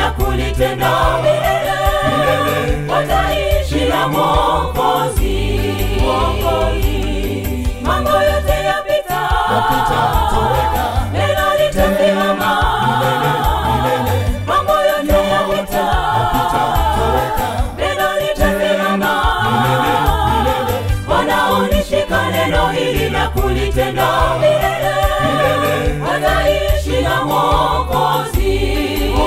na kulitenda milele, wataishi na Mwokozi. Mambo yote yapita, Yapita, toweka. neno litasimama. Mambo yote yapita, neno litasimama. Wanaonishika neno hili na kulitenda milele, wataishi na Mwokozi.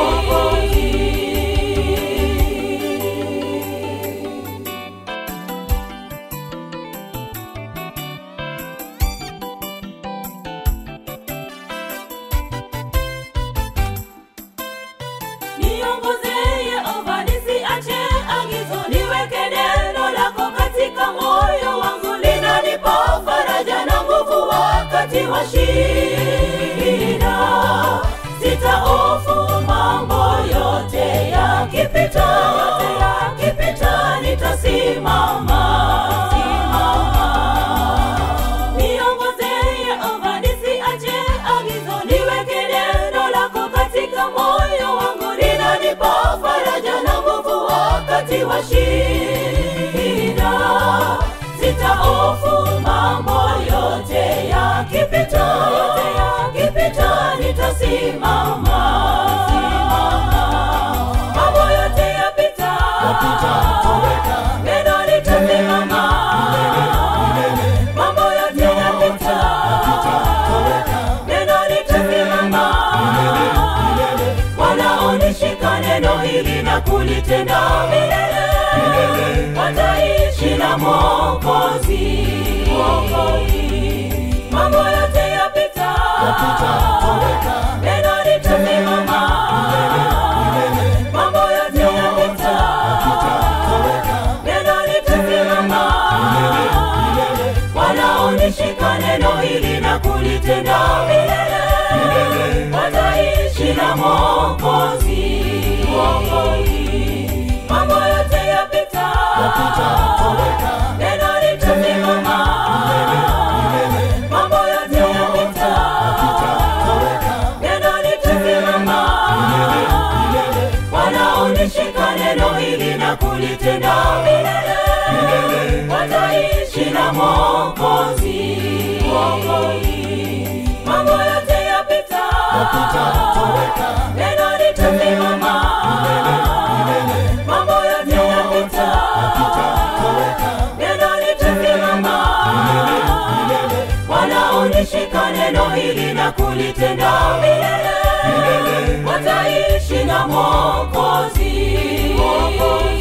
Niongoze Yehova, nisiache agizo, niweke neno lako katika moyo wangu, linanipa faraja na nguvu wakati wa shida. Sitahofu mambo yote yakipita, yote yakipita, nitasimama. Simama. Niongoze Yehova, nisiache agizo, niweke neno lako katika moyo wangu, linanipa faraja na nguvu wakati wa shida. Sitahofu mambo yote yakipita, yote yakipita, nitasimama. Simama. Mambo yote yapita, Yapita, toweka. neno litasimama. Mambo yote yapita, neno litasimama. Wanaonishika neno hili na kulitenda milele, wataishi na Mwokozi. Mambo yote yapita, neno litasimama. Mambo yote yapita, neno litasimama. Wanaonishika neno hili na kulitenda milele, wataishi na Mwokozi. Mambo yote yapita, neno litasimama. Mambo yote yapita, neno litasimama. Wanaonishika neno hili na kulitenda milele, wataishi na Mwokozi. Mambo yote yapita, neno litasimama. Mambo yote yapita, neno litasimama. Wanaonishika neno hili na kulitenda milele, wataishi na Mwokozi.